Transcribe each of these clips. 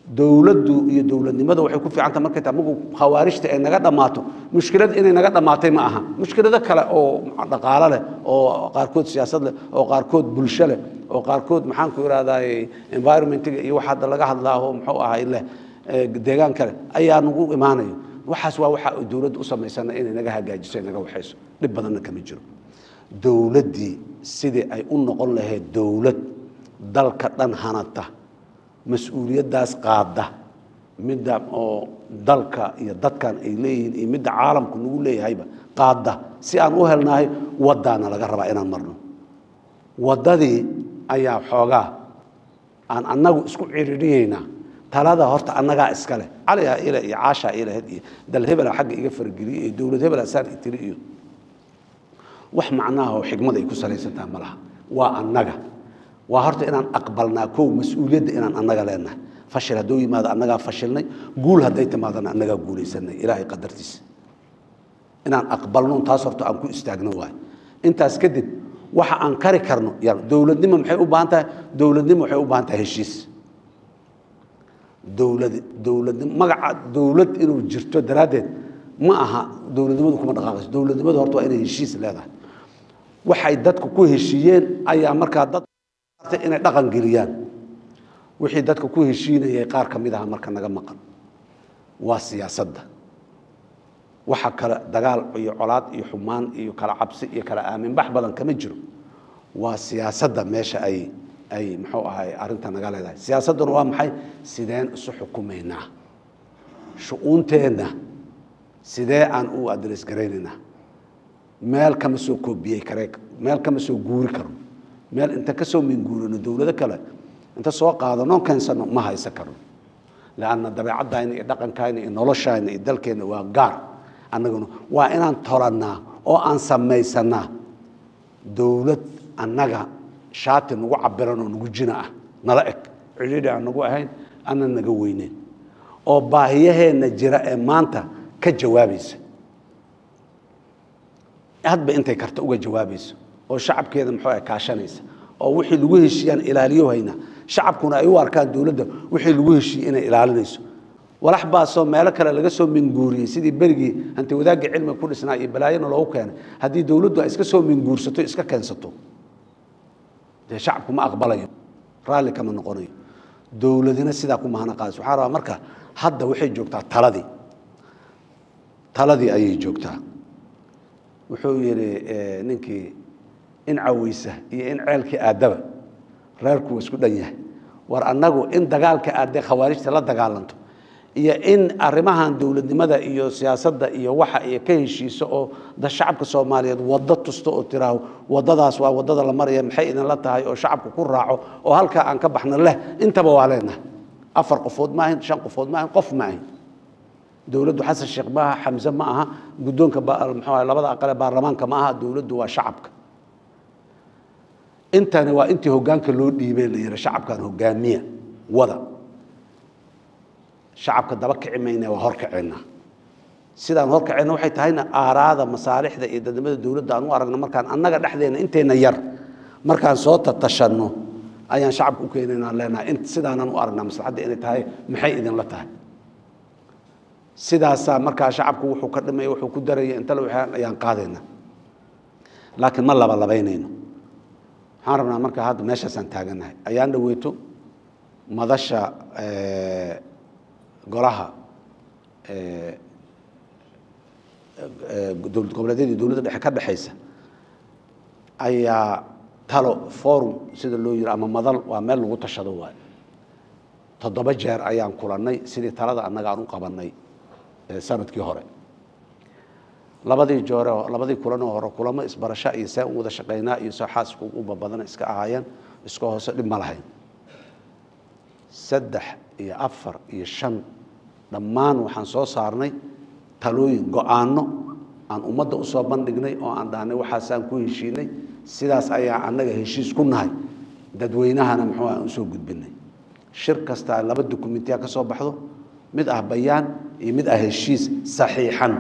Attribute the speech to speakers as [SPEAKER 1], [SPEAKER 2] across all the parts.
[SPEAKER 1] dowladdu iyo dowladnimada waxay ku fiicanta markay tahay markuu khawaarijta ay naga dhammaato mushkilad inay naga dhammaatay ma aha mushkilado kale oo dhaqaalo leh oo qaarkood siyaasad leh oo qaarkood bulsho leh oo qaarkood maxaan ku ihahdaay environmentiga iyo waxa hadda laga hadlaaho muxuu ahay leh deegaan kale ayaa nagu imaanayo waxaas waa waxa dowladda u samaysana inay naga hagaajiso ay naga waxayso dhib badanna kama jiro dowladdii sidii ay u noqon lahayd dowlad dalka dhan hanata mas-uuliyaddaas qaada midda oo dalka iyo dadkan ay leeyihiin iyo midda caalamku nagu leeyahayba qaada si aan u helnahay waddaana laga rabaa inaan marno waddadii ayaa xoogaa aan annagu isku cirirhiyeynaa talada horta annagaa iska leh caliyaa ile iyo caashaa ilahed iyo dal hebela xagga iga fargeliyey iyo dowlad hebela saan itiri iyo wax macnaha oo xigmad ay ku salaysantaha ma laha waa annaga waa horta inaan aqbalnaa kow mas-uuliyadda inaan annaga leenahay fashil hadduu yimaado annagaa fashilnay guul hadday timaadana annagaa guulaysanay ilaahay qadartiisa inaan aqbalno taas horta aan ku istaagno waayo intaas kadib waxa aan kari karno dowladnimo maxay u baahan tahay dowladnimo waxay u baahan tahay heshiis dowlad dowladnimo magaca dowlad inuu jirto daraaddeed ma aha dowladnimadu kuma dhaqaaqayso dowladnimadu horta waa inay heshiis leedahay waxay dadku ku heshiiyeen ayaa markaa dad inay dhaqan geliyaan wixii dadka ku heshiinayay qaar ka mid aha marka naga maqan waa siyaasadda waxa kale dagaal iyo colaad iyo xumaan iyo kala cabsi iyo kala aaminbax badan kama jiro waa siyaasadda meesha ay ay muxuu ahay arrinta naga leedahay siyaasadduna waa maxay sideen isu xukumaynaa shu-uunteenna sidee aan u adres garaynaynaa meel kama soo koobiyey kare meel kama soo guuri karno meel inta ka soo minguurino dowlado kale inta soo qaadano keensano ma haysan karno lanna dabeecadayna iyo dhaqankayna iyo noloshayna iyo dalkeenna waa gaar annaguna waa inaan tolannaa oo aan samaysanaa dowlad annaga shaati nagu cabiran oo nagu jina ah nala eg cidhiidhi aan nagu ahayn ana naga weyneyn oo baahiyaheenna jira ee maanta ka jawaabaysa hadba intay karta uga jawaabayso oo shacabkeeda muxuu ah kaashanaysa oo wixii lagu heshiiyaan ilaaliyo hayna shacabkuna ay u arkaan dowladda wixii lagu heshiiyey inay ilaalinayso walax baasoo meelo kale laga soo minguuriyey sidii berigii hanti wadaagga cilmiga ku dhisnaa iyo balaayana loogu keenay haddii dowladdu ay iska soo minguursato iska keensato dee shacabku ma aqbalayo raalli kama noqonayo dowladina sidaa ku mahana qaadayso waxaa rabaa marka hadda waxay joogtaa taladii taladii ayay joogtaa wuxuu yidhi ninkii in caweysa iyo in ceelkii aadaba reerku waa isku dhan yahay war annagu in dagaalka aadee khawaarijta la dagaalanto iyo in arrimahan dowladnimada iyo siyaasadda iyo waxa iyo ka heshiiso oo da shacabka soomaaliyeed waddo tusto oo tiraaho waddadaas waa waddada la maraya maxay idinla tahay oo shacabku ku raaco oo halkaa aan ka baxno leh intaba waa leenahay afar qofood ma ahayn shan qofood ma ahayn qof ma ahayn dowladdu xasan sheekh ma aha xamse ma aha guddoonka muxuu labada aqale baarlamaanka ma aha dowladdu waa shacabka intani waa intii hoggaanka loo dhiibay la yihi shacabkan hogaamiya wada shacabka daba kici mayna waa horkaceena sidaan horkaceyna waxay tahayna aaraada masaalixda iyo dadnimada dowladda aan u aragno markaan annaga dhexdeena intayna yar markaan soo tatashanno ayaan shacabka u keenaynaan leenahay sidaanaan u aragnaa maslaxadda inay tahay maxay idinla tahay sidaasaa markaa shacabku wuxuu ka dhimaya wuxuu ku daraya intale waxaan ayaan qaadayna laakiin ma labalabaynayno waxaan rabnaa marka hadda meeshaasaan taagannahay ayaan dhaweyto madasha golaha dowlad goboleedyada iyo dowladda dhexe ka dhexaysa ayaa talo forum sida loo yiri ama madal waa meel lagu tashado waayo toddoba jeer ayaan kulannay sidii talada annaga aan u qabannay sanadkii hore labadii joore labadii kulanoo hore kulamo isbarasho iyo see u wada shaqaynaa iyo soo xaasku uba badan iska ahaayeen iska hoose dhib ma lahayn saddex iyo afar iyo shan dhammaan waxaan soo saarnay talooyin go-aanno aan ummadda usoo bandhignay oo aan dhahnay waxaasaan ku heshiinay sidaas ayaa annaga heshiis ku nahay dadweynahana muxuu aan usoo gudbinay shir kastaa laba dokumentiya ka soo baxdo mid ah bayaan iyo mid ah heshiis saxiixan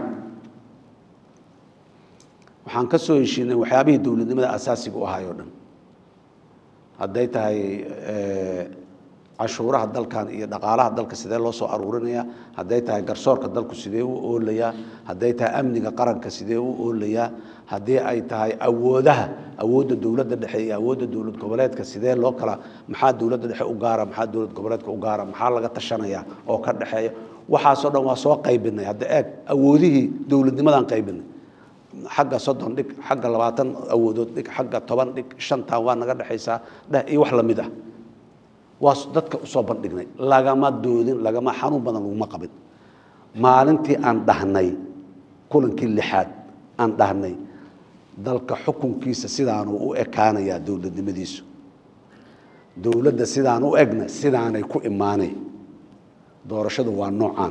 [SPEAKER 1] waxaan ka soo heshiinay waxyaabihii dowladnimada asaasiga u ahaay o dhan hadday tahay canshuuraha dalkan iyo dhaqaalaha dalka sidee loo soo aruurinaya hadday tahay garsoorka dalku sidee u oolayaa hadday tahay amniga qaranka sidee u oolayaa haddii ay tahay awoodaha awoodda dowladda dhexe iyo awoodda dowlad goboleedka sidee loo kala maxaa dowladda dhexe u gaara maxaa dowlad goboleedka u gaara maxaa laga tashanaya oo ka dhexeeya waxaasoo dhan waa soo qaybinay hadda eeg awoodihii dowladnimadaan qaybinay xagga soddon dhig xagga labaatan awoodood dhig xagga toban dhig shantan waa naga dhexaysaa dheh iyo wax lamid ah waa dadka usoo bandhignay lagama doodin lagama xanuun badan laguma qabin maalintii aan dhahnay kulankii lixaad aan dhahnay dalka xukunkiisa sidaanuu u ekaanayaa dowladnimadiisu dowladda sidaan u egna sidaanay ku imaanay doorashadu waa noocaan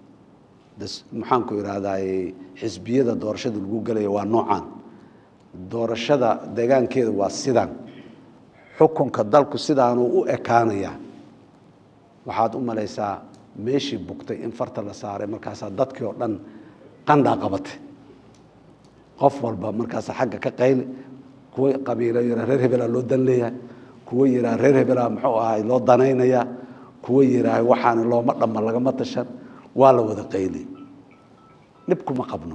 [SPEAKER 1] maxaanku idhaahdaay xisbiyada doorashada lagu gelaya waa noocaan doorashada deegaankeeda waa sidaan xukunka dalku sidaanuu u ekaanayaa waxaad u malaysaa meeshii bugtay in farta la saaray markaasaa dadkii oo dhan qandhaa qabatay qof walba markaasa xagga ka qayli kuwa qabiilo yiraa reer hebelaa loo dan leeyahay kuwa yiraa reer hebelaa muxuu ahay loo danaynayaa kuwa yidhaahay waxaana looma dhamma lagama tashan waa la wada qayli dhibkuma qabno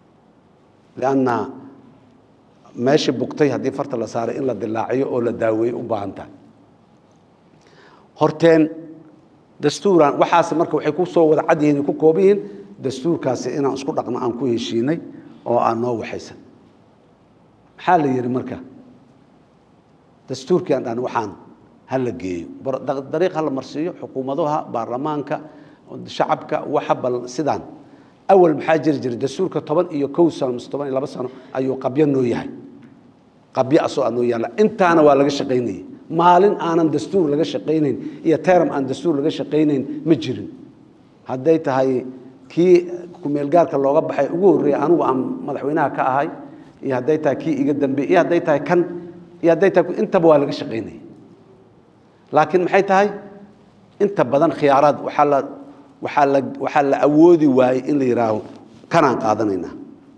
[SPEAKER 1] lianna meeshii bugtay haddii farta la saaray in la dilaaciyo oo la daaweeyo u baahan tahay horteen dastuuran waxaas marka waxay ku soo wada cad yihiin ku kooban yihiin dastuurkaasi inaan isku dhaqno aan ku heshiinay oo aan noo waxaysan maxaa la yidhi marka dastuurkii aan dhahna waxaan hala geeyo dariiq hala marsiiyo xukuumadaha baarlamaanka shacabka waxa bal sidaan awal maxaa jiri jiray dastuurka toban iyo kow sano mise toban iyo laba sano ayuu qabyo noo yahay qabyo asoo aa noo yaalla intaana waa laga shaqaynayay maalin aanan dastuur laga shaqaynayn iyo teram aan dastuur laga shaqaynayn ma jirin hadday tahay kii kumeelgaarka looga baxay ugu horreeyay anigu aan madaxweynaha ka ahay iyo hadday tahay kii iga dambeey iyo hadday tahay kan iyo hadday tahay intaba waa laga shaqaynayay laakiin maxay tahay inta badan khiyaaraad waxaa la waxaa la waxaa la awoodi waayey in la yidhaaho kanaan qaadanaynaa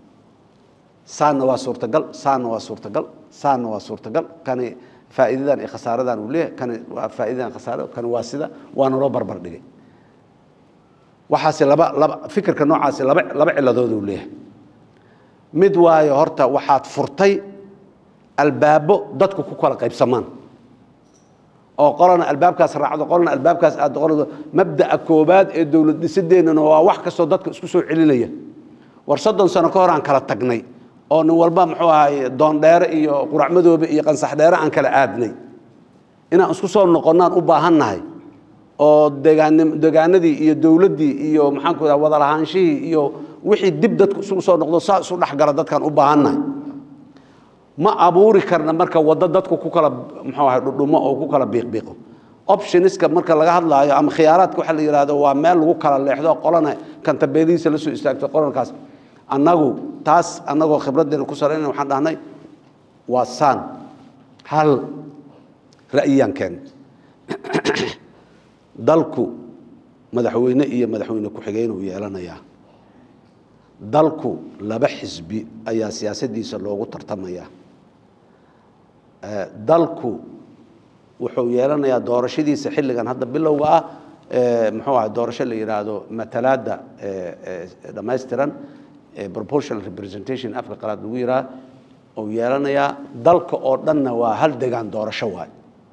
[SPEAKER 1] saanna waa suurtagal saanna waa suurtagal saanna waa suurtagal kani faa'iidadan iyo khasaaradan uu leeyahay kani waa faa'iidadan khasaarada kani waa sida waana loo barbar dhigay waxaasi laba laba fikirka noocaasi laba laba ciladood uu leeyahay mid waayo horta waxaad furtay albaabo dadku ku kala qaybsamaan oo qolana albaabkaas raacdo qolana albaabkaas aad qolado mabda'a koobaad ee dowlad dhisideenana waa wax kastoo dadka isku soo celinaya war soddon sano ka hor aan kala tagnay oo nin walba muxuu ahay doondheere iyo quracmadoobe iyo qansaxdheere aan kala aadnay inaan isku soo noqonnaan u baahannahay oo deegaani deegaanadii iyo dowladdii iyo maxaanku iraha wada lahaanshihii iyo wixii dib dadku isugu soo noqdo saa isu dhexgala dadkaan u baahannahay ma abuuri karna marka waddo dadku ku kala muxuu ahay dhudhumo oo ku kala biiqbiiqo optioniska marka laga hadlaayo ama khiyaaraadka waxa la yidhahdo waa meel lagu kala leexdo qolana kantabeelihiisa la soo istaagto qolankaas annagu taas annagoo khibraddeena ku sarayna waxaan dhahnay waa saan hal ra'yiyaan keen dalku madaxweyne iyo madaxweyne ku-xigeen uu yeelanayaa dalku laba xisbi ayaa siyaasaddiisa loogu tartamayaa dalku wuxuu yeelanayaa doorashadiisa xilligan hadda bilowga ah muxuu ahay doorasho la yidhaahdo matalaadda dhammaystiran proportional representation afka qalaad lagu yidhaha uu yeelanayaa dalka oo dhanna waa hal degaan doorasho waay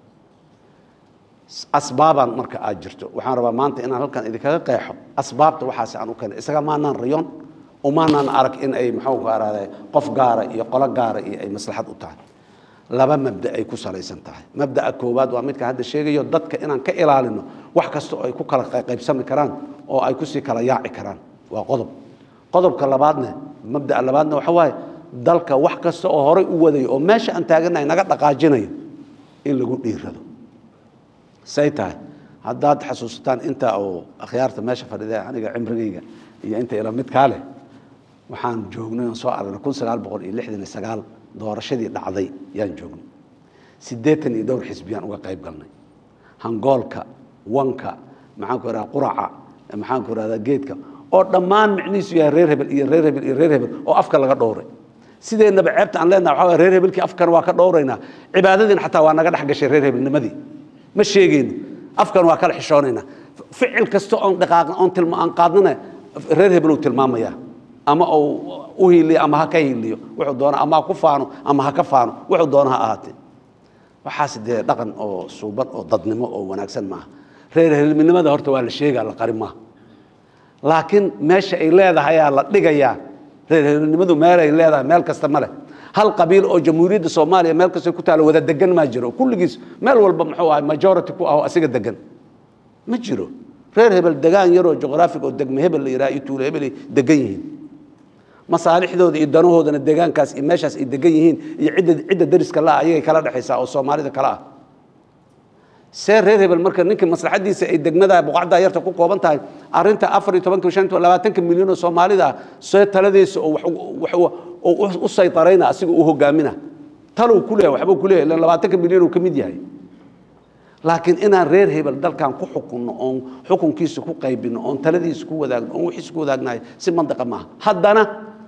[SPEAKER 1] asbaabaan marka aad jirto waxaan rabaa maanta inaan halkan idinkaga qeexo asbaabta waxaasi aan u keenay isaga maanaan rayon umaanaan arag in ay muxuu ka araada qof gaara iyo qolo gaara iyo ay maslaxad u tahay laba mabda ay ku salaysan tahay mabda'a koowaad waa midka hadda sheegayo dadka inaan ka ilaalino wax kasta oo ay ku kala qaybsami karaan oo ay kusii kala yaaci karaan waa qodob qodobka labaadne mabda'a labaadna waxa waaye dalka wax kasta oo horay u wadayo oo meesha aan taaganahay naga dhaqaajinayo in lagu dhiirado say tahay haddaad xasuusataan inta oo akhyaarta meesha fadhida aniga cimrigayga iyo inta ila midkaa leh waxaan joognay oon soo aragnay kun sagaal boqol iyo lixdan iyo sagaal doorashadii dhacday yaan joognay siddeetan iyo dhowr xisbiyaan uga qayb galnay hangoolka wanka maxaanku ihahda quraca maxaanku ihahda geedka oo dhammaan micnihiisu yahay reer hebel iyo reer hebel iyo reer hebel oo afka laga dhowray sideennaba ceebta aan leenaha waxa reer hebelkii afkan waa ka dhowraynaa cibaadadiina xataa waa naga dhex gashay reer hebelnimadii ma sheegayno afkan waa kala xishoonaynaa ficil kasta oon dhaqaaqna oon tilma aan qaadnana reer hebel uu tilmaamayaa ama uu u hiiliyo ama ha ka hiiliyo wuxuu doona ama ha ku faano ama ha ka faano wuxuu doona ha ahaatee waxaas dee dhaqan oo suuban oo dadnimo oo wanaagsan maaha reer helminimada horta waa la sheegaa la qari maaha laakiin meesha ay leedahayaa la dhigayaa reer helminimadu meelay leedahay meel kasta ma leh hal qabiil oo jamhuuriyadda soomaaliya meel kasta ku taalo wada degan maa jiro kulligiis meel walba muxuu ahay majority ku aho asiga degan ma jiro reer hebel degaan yaroo juqraafic oo degme hebel la yidhaha iyo tuulo hebel ay degan yihiin masaalixdooda iyo danahoodana deegaankaas iyo meeshaas ay degan yihiin iyo cidda cidda dariska la ayagay kala dhexaysaa oo soomaalida kale ah see reer hebel marka ninka maslaxadiisa ay degmada boqocda yarta ku kooban tahay arinta afar iyo tobanka shan labaatanka milyan oo soomaalida ah see taladiisa oo wax wax u saytarayna asiga u hogaamina taluu ku leeyahay waxbuu ku leeyahay ilan labaatanka milyan uu ka mid yahay laakiin inaan reer hebel dalkan ku xukunno oon xukunkiisa ku qaybino oon taladiisa ku wadaagno oon wixiisa ku wadaagnahay si mandaqa maaha haddana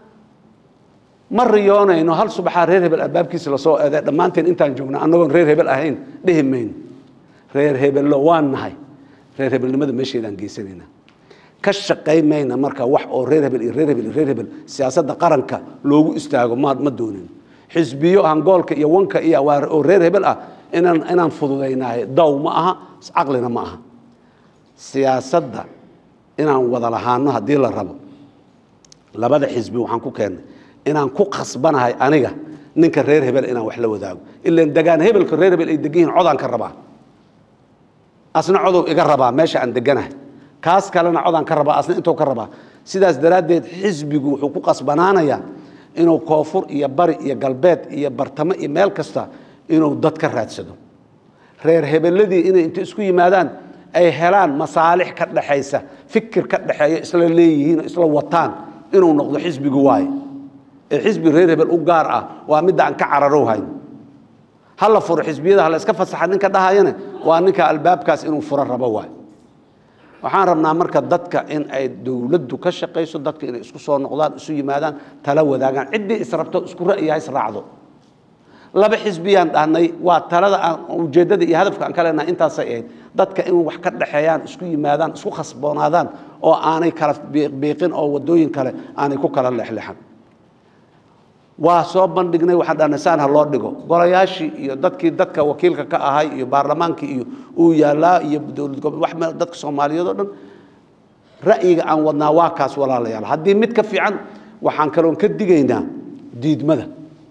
[SPEAKER 1] ma riyoonayno hal subaxaa reer hebel albaabkiisa lasoo eeday dhammaanteen intaan joogna annagoon reer hebel ahayn dhihi mayno reer hebello waan nahay reer hebelnimada meesheedaan geysanayna ka shaqay mayna marka wax oo reer hebel iyo reer hebel iyo reer hebel siyaasadda qaranka loogu istaago ma ma doonin xisbiyo hangoolka iyo wanka iyo oo reer hebel ah inaan inaan fududaynaayo daw ma aha caqlina ma aha siyaasadda inaan wada lahaano haddii la rabo labada xisbi waxaan ku keennay inaan ku khasbanahay aniga ninka reer hebel inaan wax la wadaago ilan degaan hebelka reer hebel ay degan yihiin codaan ka rabaa asna codow iga rabaa meesha aan deganahay kaas kalena codaan ka rabaa asna intuu ka rabaa sidaas daraaddeed xisbigu wuxuu ku qasbanaanayaa inuu koonfur iyo bari iyo galbeed iyo bartamo iyo meel kasta inuu dad ka raadsado reer hebeladii inay inta isku yimaadaan ay helaan masaalix ka dhexaysa fikir ka dhexeeya isla leeyihiin oo isla wataan inuu noqdo xisbigu waaye ee xisbi reer hebel u gaar ah waa midda aan ka cararow hayn ha la furo xisbiyada ha la iska fasaxa ninka dhahayana waa ninka albaabkaas inuu furo rabo waaye waxaan rabnaa marka dadka in ay dowladdu ka shaqayso dadka inay isku soo noqdaan isu yimaadaan tala wadaagaan ciddii israbto isku ra'yaha israacdo laba xisbiyaan dhahnay waa talada aan ujeeddada iyo hadafka aan ka leenahay intaasay ahayd dadka in wax ka dhexeeyaan isku yimaadaan isku khasboonaadaan oo aanay kala biiqin oo waddooyin kale aanay ku kala leexleexan waa soo bandhignay waxaan dhahnay saan ha loo dhigo golayaashii iyo dadkii dadka wakiilka ka ahay iyo baarlamaankii iyo uu yaallaa iyo dowlad goboleed wax meel dadka soomaaliyeed oo dhan ra'yiga aan wadnaa waa kaas walaalayaal haddii mid ka fiican waxaan kaloon ka digaynaa diidmada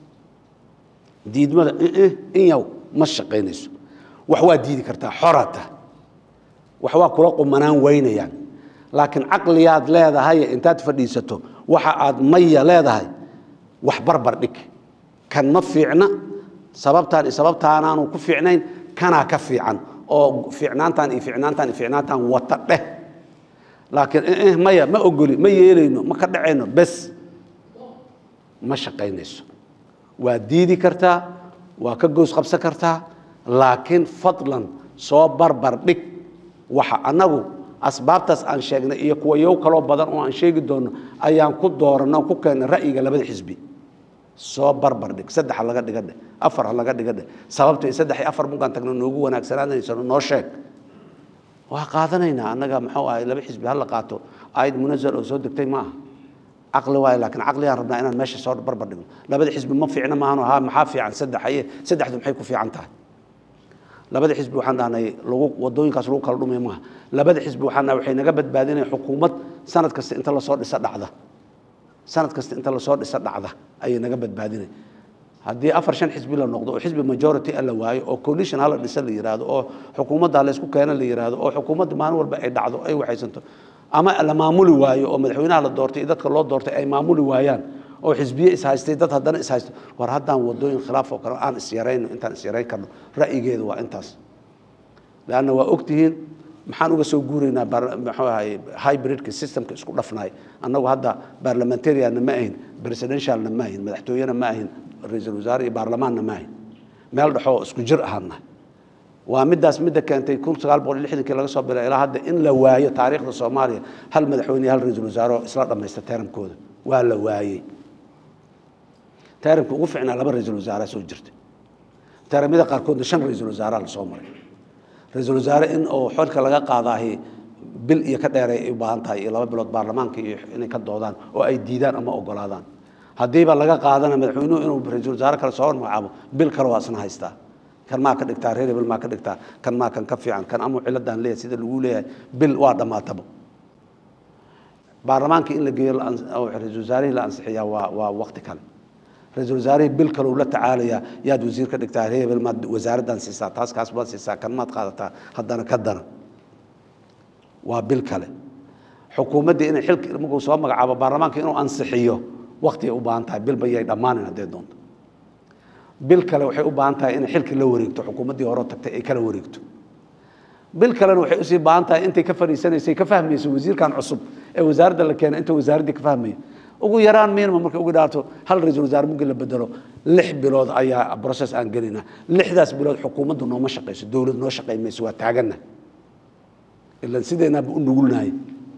[SPEAKER 1] diidmada in yaw ma shaqaynayso wax waa diidi kartaa xorata wax waa kula qumanaan weynayaan laakiin caqliyaad leedahay intaad fadhiisato waxa aad maya leedahay wax barbar dhig kan ma fiicna sababtaan iyo sababtaanaanu ku fiicnayn kanaa ka fiican oo fiicnaantaan iyo fiicnaantaan iyo fiicnaantaan wata dheh laakiin maya ma ogoli ma yeelayno ma ka dhacayno bes ma shaqaynayso waa diidi kartaa waa ka goos qabsan kartaa laakiin fadlan soo barbar dhig waxa annagu asbaabtaas aan sheegnay iyo kuwa yow kaloo badan oo aan sheegi doono ayaan ku dooranay oo ku keennay ra'yiga labada xisbi soo barbar dhig saddex ha laga dhiga dheh afar ha laga dhiga dheh sababta saddex iyo afar munkaan tagno noogu wanaagsanaanaysano noo sheeg waa qaadanaynaa annaga muxuu ahay laba xisbi ha la qaato aayad munazal oo soo degtay ma aha caqli waayo laakiin caqligaan rabnaa inaan meesha soo barbar dhigno labada xisbi ma fiicna maahano ha maxaa fiican saddex aye saddexdu maxay ku fiican tahay labada xisbi waxaan dhahnay lagu wadooyinkaas lagu kala dhumay maaha labada xisbi waxaan dhahnay waxay naga badbaadinaya xukuumad sanad kasta inta lasoo dhisa dhacda sanad kasta inta lasoo dhisa dhacda ayay naga badbaadinay haddii afar shan xisbi la noqdo oo xisbi majority la waayo oo coalition hala dhisa la yiraahdo oo xukuumadda laysku keena la yiraahdo oo xukuumadda maalin walba ay dhacdo ay waxaysanto ama la maamuli waayo oo madaxweynaha la doortay iyo dadka loo doortay ay maamuli waayaan oo xisbiye ishaystay dad haddana ishaysto war haddaan wadooyin khilaaf oo kale aan isyarayno intaan isyarayn karno ra'yigeedu waa intaas leanna waa ogtihiin maxaan uga soo guuraynaa muxuu ahay hybridka systemka isku dhafnaay annagu hadda parliamentarianna ma ahin presidentialna ma ahin madaxtooyena ma ahin ra-iisul wasaare iyo baarlamaanna ma ahin meel dhexoo isku jir ahaana waa middaas midda keentay kun sagaal boqol iyo lixdankii laga soo bilaa ilaa hadda in la waayo taariikhda soomaaliya hal madaxweyne iyo hal ra-iisul wasaare oo isla dhammaysta teramkooda waa la waayey teramka ugu ficnaa laba ra-iisul wasaare soo jirtay teramyada qaarkoodna shan ra-iisul wasaare la soo maray ra-iisul wasaare in oo xolka laga qaadaahi bil iyo ka dheeray ay u baahan tahay iyo laba bilood baarlamaanka iyo inay ka doodaan oo ay diidaan ama ogolaadaan haddiiba laga qaadana madaxweynuhu inuu ra-iisul wasaare kale soo magacaabo bil kale waa isna haystaa kan maa ka dhigtaa reer hebel maa ka dhigtaa kan maa kan ka fiican kan amuu ciladaan leeyahay sida lagu leeyahay bil waa dhammaataba baarlamaanka in la geeyo ra-iisul wasaarihii la ansixiyaa waa waa waqti kale ra-iisul wasaarihii bil kale uu la tacaalayaa yaad wasiir ka dhigtaa reer hebel maad wasaaraddan siisaa taas kaas baad siisaa kan maad qaadataa haddana ka dana waa bil kale xukuumaddii inay xilka markuu soo magacaabo baarlamaanka inuu ansixiyo waqtigay u baahan tahay bilba yay dhammaanin haddee doonto bil kale waxay u baahan tahay inay xilka la wareegto xukuumaddii hore tagtay ay kala wareegto bil kalena waxay usii baahan tahay intay ka fadhiisanaysay ka fahmayso wasiirkan cusub ee wasaaradda la keenay inta wasaaraddii ka fahmaya ugu yaraan minimum markay ugu dhaato hal ra-iisul wasaare muggi la bedelo lix bilood ayaa process aan gelinaa lixdaas bilood xukuumaddu nooma shaqayso dowlad noo shaqay mayso waa taaganna ilan sideenaaba u nugulnahay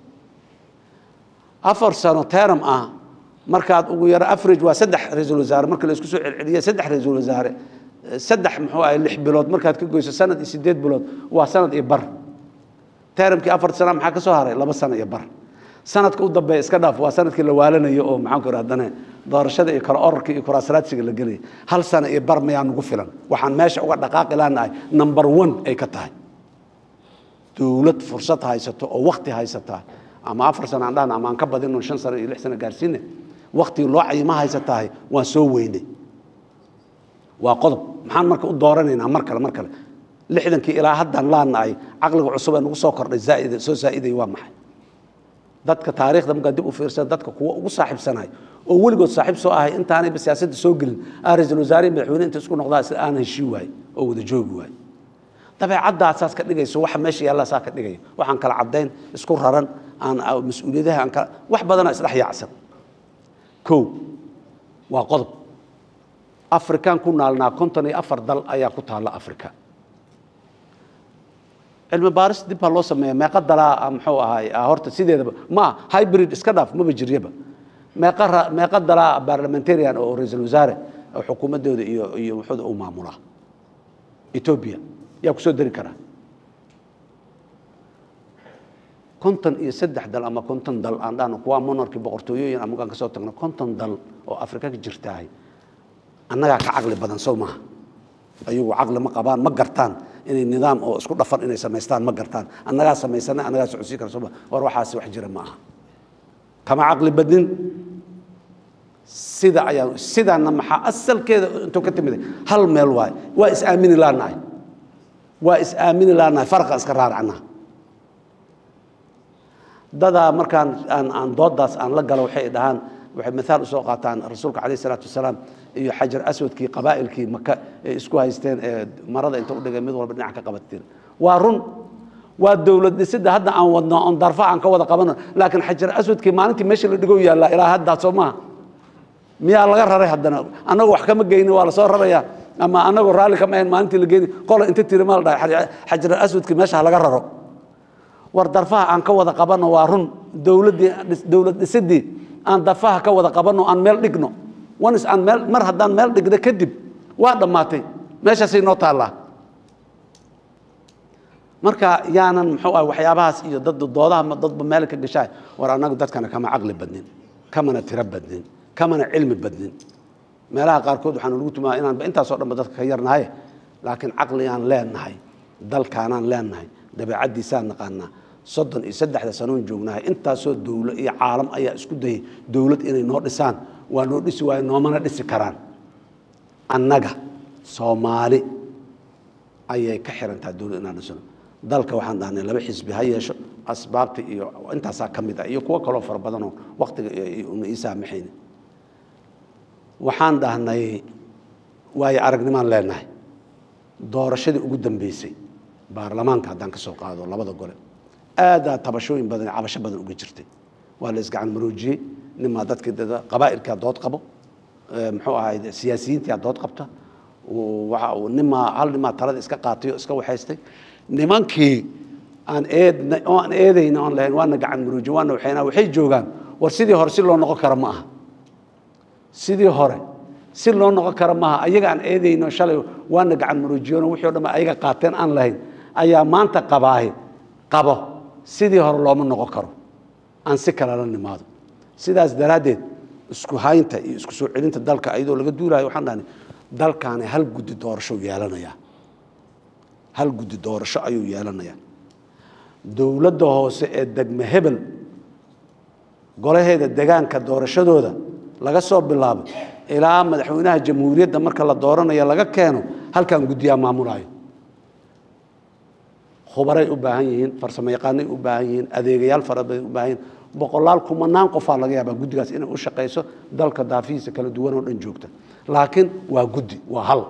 [SPEAKER 1] afar sano teram ah markaad ugu yaro average waa saddex ra-iisul wasaare marka la isku soo celceliya saddex ra-iisul wasaare saddex muxuu ahay lix bilood markaad ka goyso sanad iyo sideed bilood waa sanad iyo bar teramkii afar sana maxaa ka soo haray laba sano iyo bar sanadka u dambeeya iska dhaaf waa sanadkii la waalanayo oo maxaan ku haddana doorashada iyo kala orarka iyo kuraasraadsiga la gelaya hal sano iyo bar mayaa nugu filan waxaan meesha uga dhaqaaqi laanahay number one ay ka tahay dowlad fursad haysato oo wakti haysataa ama afar sano aan dhahna ama aan ka badino shan sano iyo lix sano gaarsiine waktigii loo cayima haysatahay waan soo weynay waa qodob maxaan marka u dooranaynaa mar kale mar kale lixdankii ilaa haddaan laanahay caqliga cusub ee nagu soo kordhay zaaid soo zaa'iday waa maxay dadka taariikhda markaa dib u fiirsan dadka kuwa ugu saaxiibsanahay oo weligood saaxiib soo ahay intaanayba siyaasadda soo gelin aa ra-iisul wasaare madaxweyne inta isku noqdaa isla aan heshii waaye oo wada joogi waaye dabeecaddaa saas ka dhigayso waxa meesha yaallaa saa ka dhigaya waxaan kala caddayn isku raran aan mas-uuliyadaha aan kala wax badana isdhex yaacsan kow waa qodob afrikaan ku naalnaa konton iyo afar dal ayaa ku taalla africa cilmi baaris dib baa loo sameeya meeqa dalaa muxuu ahaay horta sideedaba ma hybrid iska dhaaf maba jiryaba meeqa meeqa dalaa parliamentarian oo ra-iisul wasaare oo xukuumaddooda iyo iyo wuxuuda u maamulaa ethiopia yaa kusoo dari karaa konton iyo saddex dal ama konton dal aan dhahno kuwa monarki boqortooyooyin amagaan ka soo tagno konton dal oo afrika ka jirtaahay annagaa ka caqli badan sow maaha ayagu caqli ma qabaan ma gartaan inay nidaam oo isku dhafan inay samaystaan ma gartaan annagaa samaysana annagaa socodsiin kara sooma war waxaasi wax jira ma aha kama caqli badnin sida ayaa sidaana maxaa asalkeeda intuu ka timid hal meel waaye waa is aamini laanahay waa is aamini laanahay farqa iska raaracnaa dadaa markaan aan aan doodaas aan la galo waxay dhahaan waxay mithaal usoo qaataan rasuulka calayh isalaatu wasalaam iyo xajar aswadkii qabaa'ilkii maka ee isku haysteen ee marada inta udhigay mid walba dhinac ka qabateen waa run waa dowlad dhisidda hadda aan wadno oon darfa aan ka wada qabano laakiin xajar aswadkii maalintii meesha la dhigo yaallaa ilaa haddaa soo maaha miyaa laga raray haddana annagu wax kama geyni waa lasoo rarayaa ama annagoo raalli kama ahayn maalintii la geyni qola inta tiri ma la dhahay xajar aswadkii meesha ha laga raro war darfaha aan ka wada qabanno waa run dowladdii dowlad dhisidii aan darfaha ka wada qabanno aan meel dhigno onis aan meel mar haddaan meel dhigno kadib waa dhammaatay meeshaasay noo taallaa marka yaanan muxuu ah waxyaabahaas iyo dad doodaha dadba meel ka gashaay war annagu dadkana kama caqli badnin kamana tiro badnin kamana cilmi badnin meelaha qaarkood waxaan lagu tumaa inaanba intaasoo dhanba dadka ka yarnahay laakiin caqligaan leenahay dalkaanaan leenahay dabeecaddiisaan naqaanaa soddon iyo saddexda sanoon joognahay intaasoo dowlo iyo caalam ayaa isku dayay dowlad inay noo dhisaan waa noo dhisi waayo noomana dhisi karaan annaga soomaali ayay ka xirantaha dowlad inaan dhisno dalka waxaan dhahnay laba xisbi ha yeesho asbaabta iyo intaasaa ka mid ah iyo kuwo kaloo fara badanoo waktiga una ii saamaxayni waxaan dhahnay waayo aragnimaan leenahay doorashadii ugu dambeysay baarlamaanka haddaan ka soo qaado labada gole aadaa tabashooyin badan cabasho badan uga jirtay waa la isgacan maroojiyey nimaa dadkii qabaa'ilkaa dood qabo muxuu ahay siyaasiyiintaa dood qabta nimaa hal nimaa talada iska qaatay oo iska waxaystay nimankii aan eedna oo aan eedayna oon lahayn waana gacan maroojiye waana waxayna waxay joogaan war sidii hore si loo noqon kara ma aha sidii hore si loo noqon kara maaha ayaga aan eedayno shalay waana gacan maroojiyono wixii o dhan ayaga qaateen aan lahayn ayaa maanta qabaahi qabo sidii hore looma noqon karo aan si kale la nimaado sidaas daraaddeed isku haynta iyo isku soo celinta dalka iyadoo laga duulayo waxaan dhahni dalkaani hal guddi doorasho yeelanayaa hal guddi doorasho ayuu yeelanayaa dowladda hoose ee degme hebel golaheeda degaanka doorashadooda laga soo bilaabo ilaa madaxweynaha jamhuuriyadda marka la dooranayo laga keeno halkan guddiyaa maamulayo khubaray u baahan yihiin farsamo yaqaanay u baahan yihiin adeegayaal fara badan u baahan yihiin boqolaal kumanaan qofaa laga yaabaa guddigaas inay u shaqayso dalka daafihiisa kala duwan oo dhan joogta laakiin waa guddi waa hal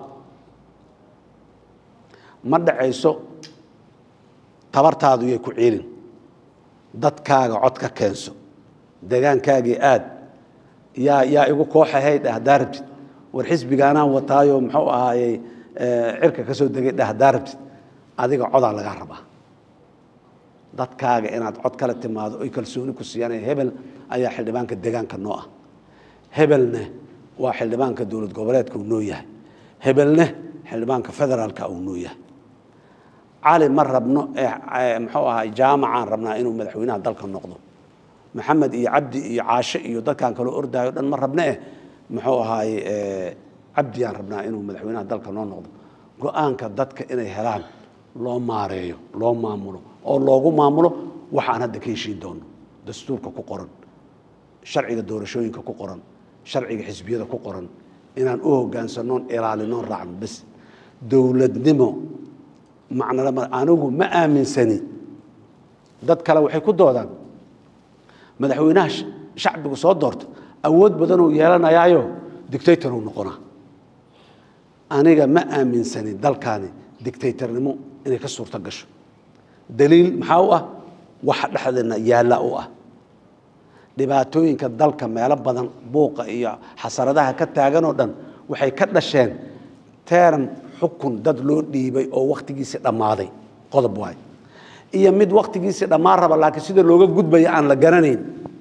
[SPEAKER 1] ma dhacayso tabartaadu yay ku ciilin dadkaaga cod ka keenso degaankaagii aad yaa yaa igu kooxahay dheh haddaa rabtid war xisbigaanaan wataayo muxuu ahaayey cirka ka soo degay dheh haddaa rabtid adiga codaa lagaa rabaa dadkaaga inaad cod kala timaado oy kalsooni ku siiyaan hebel ayaa xildhibaanka degaanka noo ah hebelne waa xildhibaanka dowlad goboleedka uu noo yahay hebelne xildhibaanka federaalka uu noo yahay cali ma rabno muxuu ahaa jaamacaan rabnaa inuu madaxweynaha dalka noqdo maxamed iyo cabdi iyo caashe iyo dadkaan kaloo ordaayo dhan ma rabne eh muxuu ahaaye cabdiyaan rabnaa inuu madaxweynaha dalka noo noqdo go-aanka dadka inay helaan loo maareeyo loo maamulo oo loogu maamulo waxaan hadda ka heshiin doono dastuurka ku qoran sharciga doorashooyinka ku qoran sharciga xisbiyada ku qoran inaan u hogaansanoon ilaalinoon raacno bes dowladnimo macnalama anigu ma aaminsani dad kale waxay ku doodaan madaxweynaha shacbigu soo doorta awood badanuu yeelanayaayo dictatoruu noqonaa aniga ma aaminsani dalkaani dictatornimo inay ka suurto gasho daliil maxaa u ah waxa dhexdeena yaalla u ah dhibaatooyinka dalka meelo badan buuqa iyo xasaradaha ka taaganoo dhan waxay ka dhasheen teram xukun dad loo dhiibay oo wakhtigiisii dhammaaday qodob waay iyo mid wakhtigiisii dhammaan raba laakiin sida looga gudbaya aan la garanayn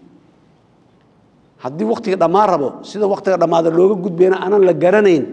[SPEAKER 1] haddii wakhtiga dhammaan rabo sida wakhtiga dhammaada looga gudbayna aanan la garanayn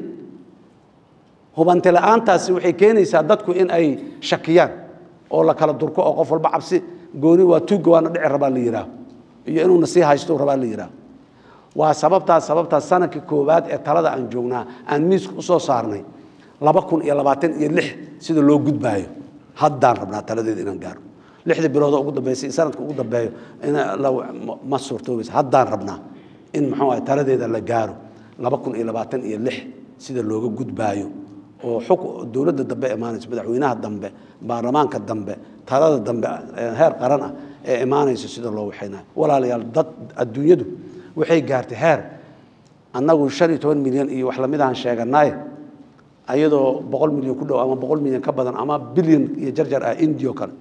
[SPEAKER 1] hubanti la-aantaasi waxay keenaysaa dadku in ay shakiyaan oo la kala durko oo qof walba cabsi gooni waa tuugga waana dhici rabaa la yidhaaho iyo inuuna sii haysto rabaa la yidhaaho waa sababtaas sababtaas sanadkii koowaad ee talada aan joognaa aan miiska u soo saarnay laba kun iyo labaatan iyo lix sida loo gudbaayo haddaan rabnaa taladeeda inaan gaaro lixdii biloodoo ugu dambeysay iyo sanadka ugu dambeeyo ma suurtoobaysa haddaan rabnaa in muxuu ahay taladeeda la gaaro laba kun iyo labaatan iyo lix sida looga gudbaayo oo xuk dowladda dambe imaanayso madaxweynaha dambe baarlamaanka dambe talada dambe heer qaran ah ee imaanayso sida loo waxaynayo walaalayaal dad adduunyadu waxay gaartay heer annagu shan iyo toban milyan iyo wax lamid ahaan sheeganaye ayadoo boqol milyan ku dhow ama boqol milyan ka badan ama bilyan iyo jarjar ah indio kale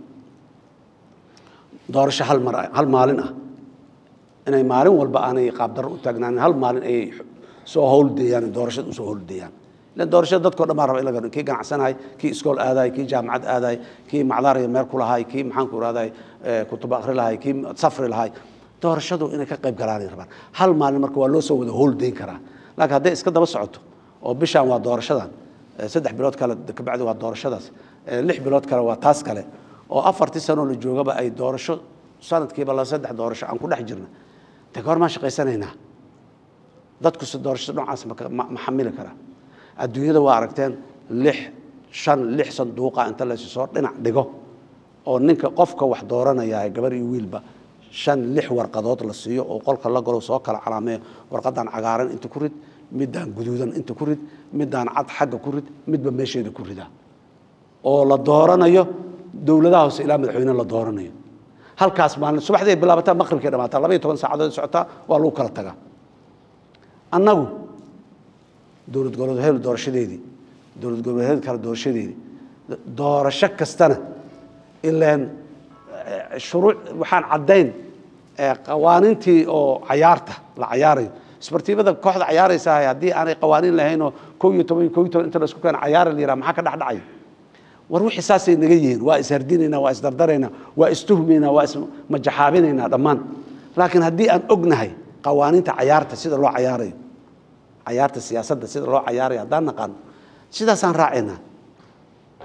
[SPEAKER 1] doorasho hal mar hal maalin ah inay maalin walba aanay qaabdarro u taagnaanin hal maalin ay soo howldeeyaan doorashada usoo howldeeyaan ilan doorashada dadkao dhan baa raba in la garo kii ganacsanahay kii iskool aadahay kii jaamacad aadahay kii macdaariya meel ku lahay kii maxaanku irahday kutub akhri lahay kii safri lahay doorashadu inay ka qayb galaanay rabaan hal maalin marka waa loo soo wada howldeyn karaa laakiin hadday iska daba socoto oo bishaan waa doorashadan saddex bilood kale kabacdi waa doorashadaas lix bilood kale waa taas kale oo afartii sanoo la joogaba ay doorasho sanadkiiba la saddex doorasho aan ku dhex jirna de goor maan shaqaysanaynaa dadkuse doorashada noocaas ma xamili karaa adduunyada waa aragteen lix shan lix sanduuqa inta laysu soo dhinac dhigo oo ninka qofka wax dooranaya gabar iyo wiilba shan lix warqadood la siiyo oo qolka la galo soo kala calaameeyo warqadan cagaaran inta ku rid midaan guduudan inta ku rid midaan cad xagga ku rid midba meesheeda ku rida oo la dooranayo dowladaha hoose ilaa madaxweyne la dooranayo halkaas maalin subaxdii ay bilaabataa maqribkay dhamaataa laba iyo toban saacadood socotaa waa lagu kala tagaa annagu dowlad goboleed hebel doorashadeedii dowlad goboleed kale doorashadeedii doorasho kastana ilaan shuruuc waxaan caddayn qawaaniintii oo cayaarta la cayaarayo isbartiibada kooxda cayaaraysa haddii aanay qawaaniin lahaynoo kow iyo toban kow iyo toban inta laisku keena cayaara la yidhaha maxaa ka dhexdhacaya war wixii saasay naga yihiin waa ishardinaynaa waa isdardaraynaa waa istuhmaynaa waa ismajaxaabinaynaa dhammaan laakiin haddii aan ognahay qawaaniinta cayaarta sida loo cayaarayo cayaarta siyaasadda sida loo cayaarayo haddaan naqaano sidaasaan raacaynaa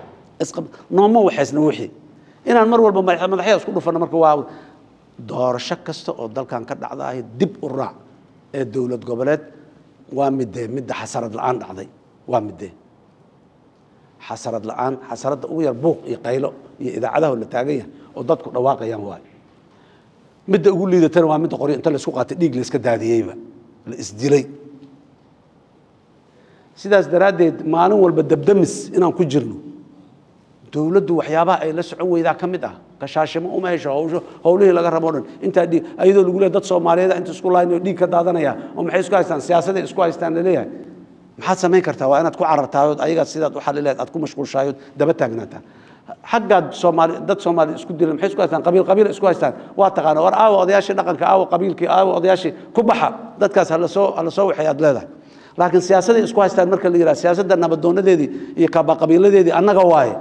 [SPEAKER 1] isqab nooma waxaysna wixii inaan mar walba madax- madaxya isku dhufano marka waa doorasho kasta oo dalkan ka dhacdahay dib u raac ee dowlad goboleed waa midee midda xasarad la-aan dhacday waa midee xasarad la-aan xasaradda ugu yar buuq iyo qaylo iyo idaacadaha la taagan yahay oo dadku dhawaaqayaan waayo midda ugu liidatana waa midda qoryo inta la isku qaatay dhiig la iska daadiyeyba la isdilay sidaas daraaddeed maalin walba dabdamis inaan ku jirno dowladdu waxyaabaha ay la socon weydaa ka mid ah kashaashimo uma hesho hawsho howlihii laga rabo o dhan intaa dhiig ayadoo lagu leeyahay dad soomaaliyeed inta isku laaynayo dhiig ka daadanaya oo maxay isku haystaan siyaasaday isku haystaan laleeyahay maxaad samayn kartaa waa inaad ku carartaayood ayagaa sidaad u xalileed aad ku mashquulshaayood daba taagnaataa xaggaad soomaali dad soomaali isku dilan maxay isku haystaan qabiil qabiil isku haystaan waa taqaana war aawa odayaashii dhaqanka aawa qabiilkii aawa odayaashii ku baxa dadkaas hala soo hala soo waxay aad leedahay laakiin siyaasaday isku haystaan marka la yidhaha siyaasadda nabadoonadeedii iyo kaba qabiiladeedii annaga waaye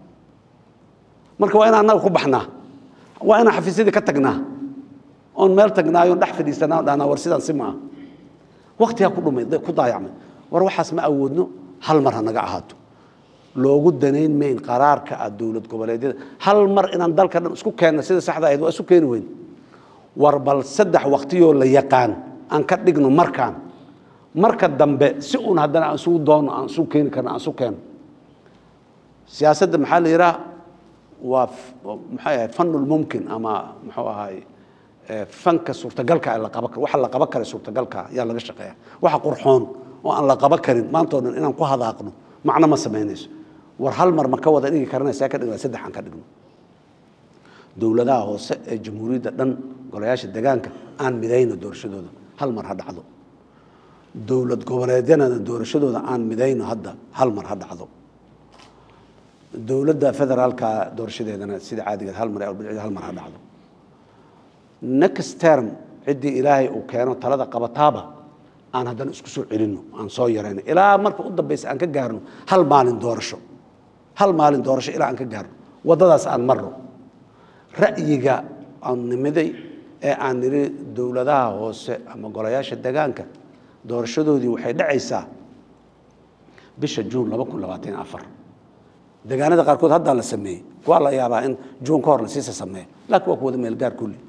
[SPEAKER 1] marka waa inaan annaga ku baxnaa waa inaan xafiisyadii ka tagnaa oon meel tagnaayo dhex fadhiisanaa on dhahnaa war sidaan si ma ah waktigaa ku dhumay ku daayacmay war waxaas ma awoodno hal mar ha naga ahaato loogu danayn mayn qaraarka ah dowlad goboleedyada hal mar inaan dalka dhan isku keenna sida saxda ahayd waa isu keeni weyn war bal saddex waktiyoo la yaqaan aan ka dhigno markaan marka dambe si uun haddana aan isugu doonno aan isugu keeni karno aan isu keenno siyaasadda maxaa la yidhaha waa maxay ahayd fanulmumkin ama muxuu ahaay fanka suurtagalka la qaban karo waxa la qaban kara suurtagalka ayaa laga shaqeeya waxa qurxoon oo aan la qaban karin maanta oo dhan inaan ku hadaaqno macno ma samaynayso war hal mar ma ka wada dhigi karana see ka dhigna saddex aan ka dhigno dowladaha hoose ee jamhuuriyadda dhan golayaasha degaanka aan midayno doorashadooda hal mar ha dhacdo dowlad goboleedyanana doorashadooda aan midayno hadda hal mar ha dhacdo dowladda federaalka doorashadeedana sida caadigeed hal mar ee hal mar ha dhacdo next term ciddii ilaahay uu keeno talada qabataaba aan haddana isku soo celinno aan soo yarayno ilaa marka u dambaysa aan ka gaarno hal maalin doorasho hal maalin doorasho ilaa aan ka gaarno waddadaas aan marno ra'yiga aan nimiday ee aan nidhi dowladaha hoose ama golayaasha degaanka doorashadoodii waxay dhacaysaa bisha juun laba kun labaatan afar degaanada qaarkood haddaa la sameeyey waa la yaabaa in juun ka hor la siisa sameeyo laakiin waa ku wada meel gaar kulli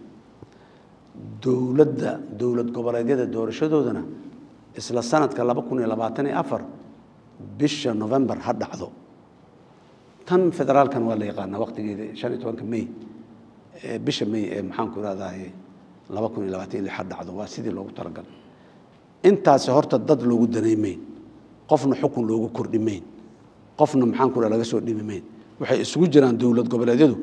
[SPEAKER 1] dowladda dowlad goboleedyada doorashadoodana isla sanadka laba kun iyo labaatan iyo afar bisha november ha dhacdo tan federaalkan waa la yaqaanaa waqtigeeda shan iyo tobanka may bisha may ee maxaanku irahdaye laba kun iyo labaatan iyo lix ha dhacdo waa sidii loogu talagalay intaasi horta dad loogu danaymayn qofna xukun loogu kordhimayn qofna maxaanku iraha laga soo dhimimayn waxay isugu jiraan dowlad goboleedyadu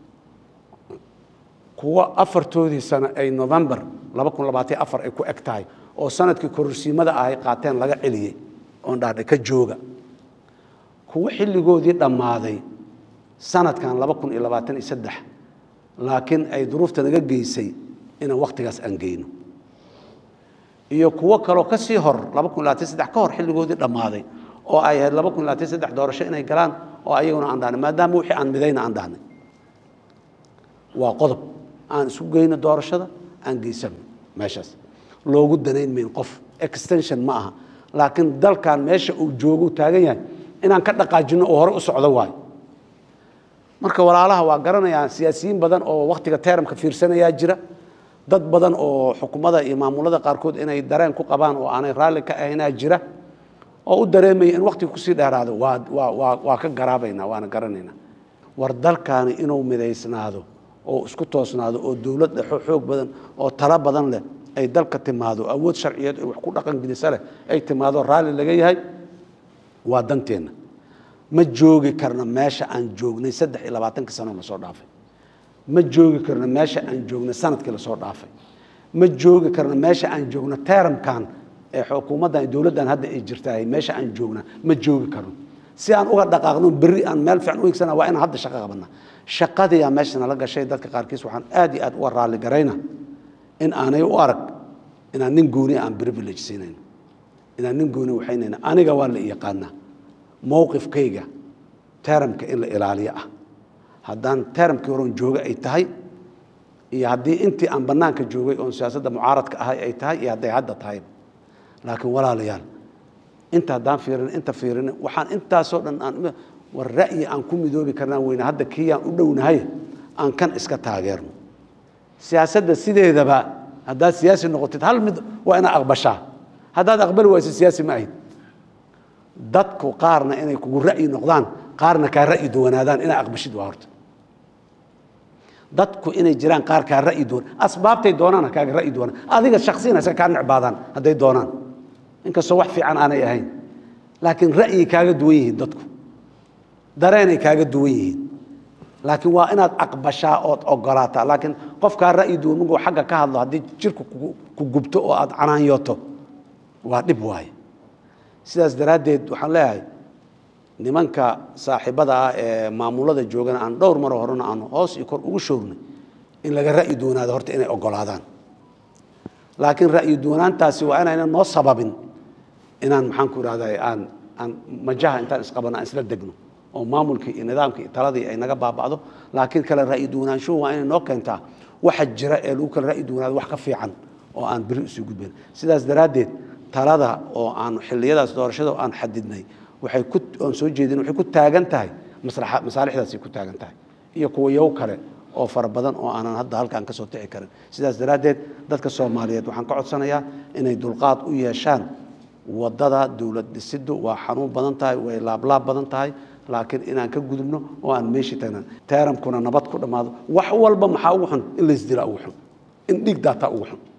[SPEAKER 1] kuwa afartoodii sano ay november laba kun labaatan afar ay ku eg tahay oo sanadkii kororsiimada ahay qaateen laga celiyey oon dhahdhay ka jooga kuwa xilligoodii dhammaaday sanadkan laba kun iyo labaatan iyo saddex laakiin ay duruufta naga geysay inaan wakhtigaas aan geyno iyo kuwo kaloo ka sii hor laba kun labaatan saddex ka hor xilligoodii dhammaaday oo ay ahayd laba kun labaatan saddex doorasho inay galaan oo ayaguna aan dhahnay maadaama wixii aan midayna aan dhahnay waa qodob aan isu geyno doorashada aan geysano meeshaas loogu danayn mayn qof extension ma aha laakiin dalkan meesha uu joogo taagan yahay inaan ka dhaqaajino oo hore u socdo waayo marka walaalaha waa garanayaan siyaasiyiin badan oo wakhtiga teramka fiirsanayaa jira dad badan oo xukuumada iyo maamulada qaarkood inay dareen ku qabaan oo aanay raalli ka ahaynaa jira oo u dareemaya in wakhtiga kusii dheeraado waa waa waa waa ka garaabaynaa waana garanaynaa war dalkaani inuu midaysnaado oo isku toosnaado oo dowlad dhexo xoog badan oo talo badan leh ay dalka timaado awood sharciyeed wax ku dhaqan gelisa leh ay timaado raalli laga yahay waa danteenna ma joogi karno meesha aan joognay saddex iyo labaatanka sano lasoo dhaafay ma joogi karno meesha aan joognay sanadkii lasoo dhaafay ma joogi karno meesha aan joogno teramkan ee xukuumaddan dowladdan hadda ay jirtahay meesha aan joogna ma joogi karno si aan uga dhaqaaqno berri aan meel fiican u higsana waa inaan hadda shaqo qabana shaqadiyaa meesha nala gashay dadka qaarkiis waxaan aad iyo aad uga raalli garayna in aanay u arag inaan nin gooni aan privilege siinayno inaan nin gooni waxaynayna aniga waa la yaqaanaa mowqifkayga teramka in la ilaaliyo ah haddaan teramkii horon jooga ay tahay iyo haddii intii aan bannaanka joogay oon siyaasadda mucaaradka ahay ay tahay iyo hadday hadda tahay laakiin walaalayaal inta haddaan fiirin inta fiirin waxaan intaasoo dhan aan war ra'yi aan ku midoobi karnaan weyne hadda kiiyaan u dhownahay aan kan iska taageerno siyaasadda sideedaba haddaad siyaasi noqotid hal mid waa inaad aqbashaa haddaad aqbali wayso siyaasi ma ahid dadku qaarna inay kugu ra'yi noqdaan qaarna kaa ra'yi duwanaadaan inaa aqbashid waa horta dadku inay jiraan qaar kaa ra'yi duwan asbaabtay doonaan kaaga ra'yi duwanaan adiga shaksiyan iska kaa necbaadaan hadday doonaan inkastoo wax fiican aanay ahayn laakiin ra'yi kaaga duwan yihiin dadku dareenay kaaga duwan yihiin laakiin waa inaad aqbashaa ood ogolaataa laakiin qofkaa ra'yi duwan markuu xagga ka hadlo haddii jirku ku gubto oo aad canaanyooto waa dhib waaye sidaas daraaddeed waxaan leeyahay nimanka saaxiibada ah ee maamulada joogana aan dhowr maro horena aan hoos iyo kor ugu shoornay in laga ra'yi duwanaado horta inay ogolaadaan laakiin ra'yi duwanaantaasi waa inaynan noo sababin inaan maxaan ku ihahda aan aan majaha intaan isqabano aan isla degno oo maamulkii iyo nidaamkii iyo taladii ay naga baaba'do laakiin kale ra'yi duwanaanshuhu waa inay noo keentaa waxa jira ee lagu kala ra'yi duwanaado wax ka fiican oo aan beri usii gudbayn sidaas daraaddeed talada oo aan xilliyadaas doorashada aan xadidnay waxay ku oon soo jeedin waxay ku taagan tahay maslaxa masaalixdaasay ku taagan tahay iyo kuwa yow kale oo fara badan oo aanan hadda halkaan ka soo tixi karin sidaas daraaddeed dadka soomaaliyeed waxaan ka codsanayaa inay dulqaad u yeeshaan waddada dowlad dhisiddu waa xanuun badan tahay way laablaab badan tahay laakiin inaan ka gudubno oo aan meeshii tagnan teeramkuna nabad ku dhammaado wax walba maxaa ugu xun in laysdilaa ugu xun in dhiig daataa ugu xun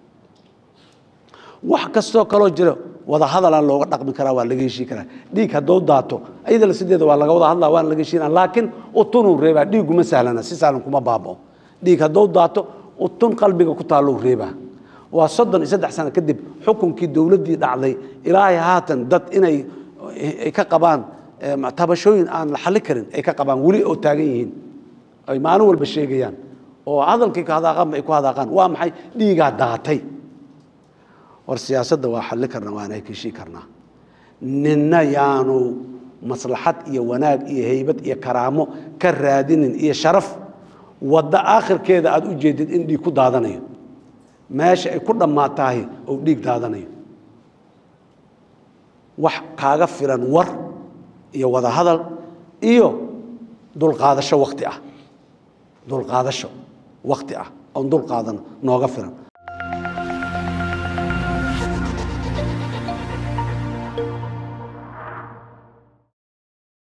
[SPEAKER 1] wax kastoo kaloo jira wada hadalaan looga dhaqmi karaa waa laga heshii karaa dhiig hadduu daato iyadala sideeda waa laga wada hadlaa waana laga heshiina laakiin utunuu reebaa dhiiguma sahlana si sahlan kuma baabao dhiig hadduu daato utun qalbiga ku taallou reebaa waa soddon iyo saddex sano kadib xukunkii dowladdii dhacday ilaahay haatan dad inay ay ka qabaan tabashooyin aan la xalli karin ay ka qabaan weli oo taagan yihiin ay maalin walba sheegayaan oo hadalkii ka hadaaqaanba ay ku hadaaqaan waa maxay dhiigaa daatay war siyaasadda waa xalli karnaa waana heshii karnaa ninna yaanu maslaxad iyo wanaag iyo haybad iyo karaamo ka raadinin iyo sharaf waddo aakhirkeeda aada u jeedid in dhiig ku daadanayo meesha ay ku dhammaatahay oo dhiig daadanayo wax kaaga filan war iyo wada hadal iyo dulqaadasho wakti ah dulqaadasho wakti ah oon dulqaadano nooga filan